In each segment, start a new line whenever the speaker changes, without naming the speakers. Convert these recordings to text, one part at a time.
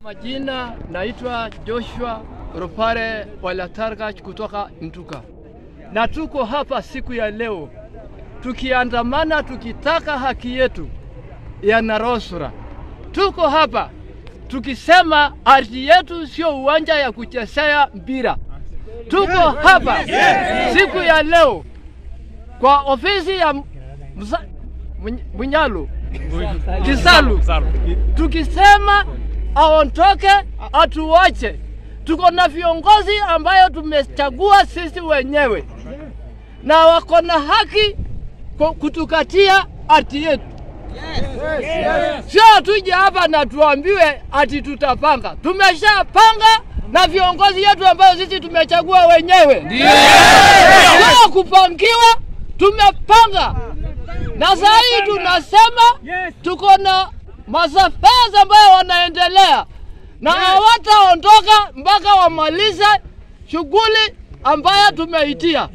Majina naitwa Joshua Rupare Walatargach kutoka Ntuka, na tuko hapa siku ya leo tukiandamana tukitaka haki yetu ya Narosura. Tuko hapa tukisema ardhi yetu sio uwanja ya kuchezea mpira. Tuko hapa siku ya leo kwa ofisi ya Msa- Muny- Munyalu Kisalu tukisema aondoke, atuache. Tuko na viongozi ambayo tumechagua sisi wenyewe na wako na haki ku- kutukatia ardhi yetu. Sio tuje hapa na tuambiwe ati tutapanga. Tumeshapanga na viongozi yetu ambayo sisi tumechagua wenyewe, sio kupangiwa. Tumepanga na saa hii tunasema tuko na masafari ambayo wanaendelea na hawataondoka mpaka wamalize shughuli ambayo tumeitia.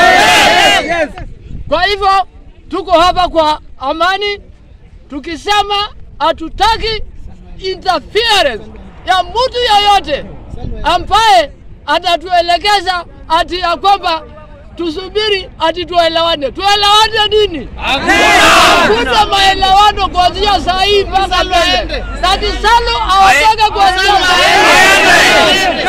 Kwa hivyo tuko hapa kwa amani, tukisema hatutaki interference ya mtu yeyote ambaye atatuelekeza ati ya kwamba tusubiri ati tuelewane. Tuelewane nini? Hakuna maelewano kuanzia saa hii mpaka mbele, na Kisalu aondoke kuanzia saa hii.